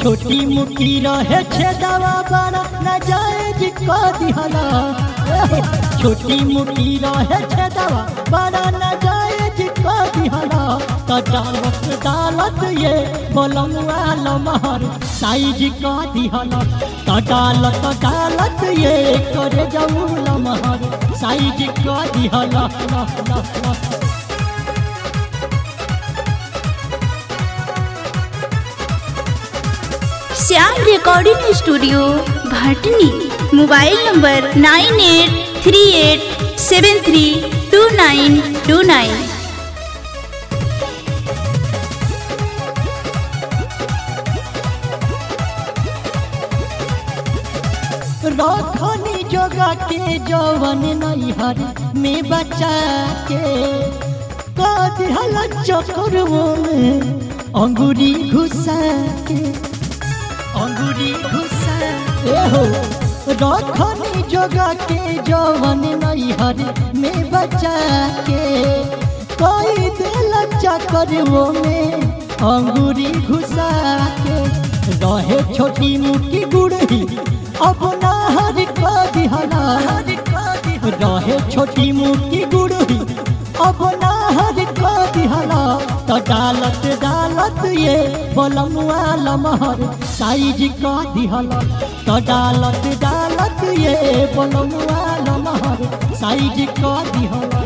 छोटी मुखी रहे छेदवा बड़ा न जायज क दिहला छोटी मुखी रहे छेदवा बड़ा न जायज क दिहला त डालत डालत ये बोलमुआ लमहर साइज क दिहला त डालत डालत ये करे जाऊ लमहर साइज क दिहला ला ला ला Shyam recording studio Bhatni mobile number nine eight three eight seven three two nine two nine रखनी जोगा के जवन नैहर में बचा के कदिहल चक्करवो में अंगूरी घुसा के अंगूरी घुसा ए हो रखनी जोगा के जवन नैहर में बचा के कोई दिल चक्करवो में अंगूरी घुसा के रहे छोटी मुट्ठी गुड़ही अब नाहर का दिहला रहे छोटी मुट्ठी गुड़ही अब नाहर का दिहला तो डालत डालत ये बलमुआ लमहर साइज का दिहला तो डालत डालत ये बलमुआ लमहर साइज का दिहला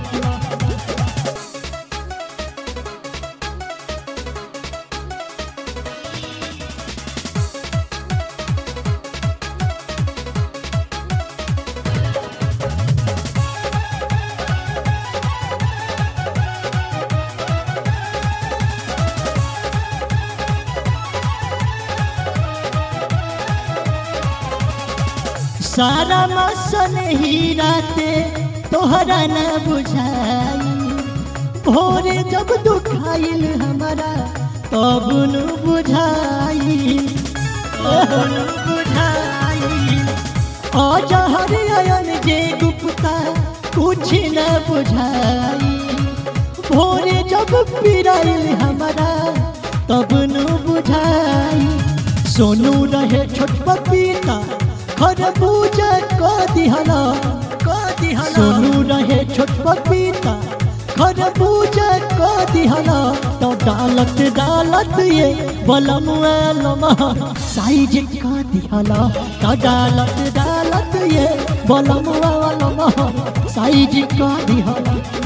सारा मसन ही राते तोहरा न बुझाई भोरे जब दुखाइल हमारा तब न बुझाई तब न बुझाई अजहर अयन जे गुप्ता कुछ न बुझाई भोरे जब पिराइल हमारा तब न बुझाई सोनू रहे छोट पपीता खरबूजा क दिहला क दिहला सोनू रहे छोट पपीता खरबूजा क दिहला तो डालत डालत ये बलमुआ लमा साइज क दिहला तो डालत डालत ये बलमुआ लमा साइज क दिहला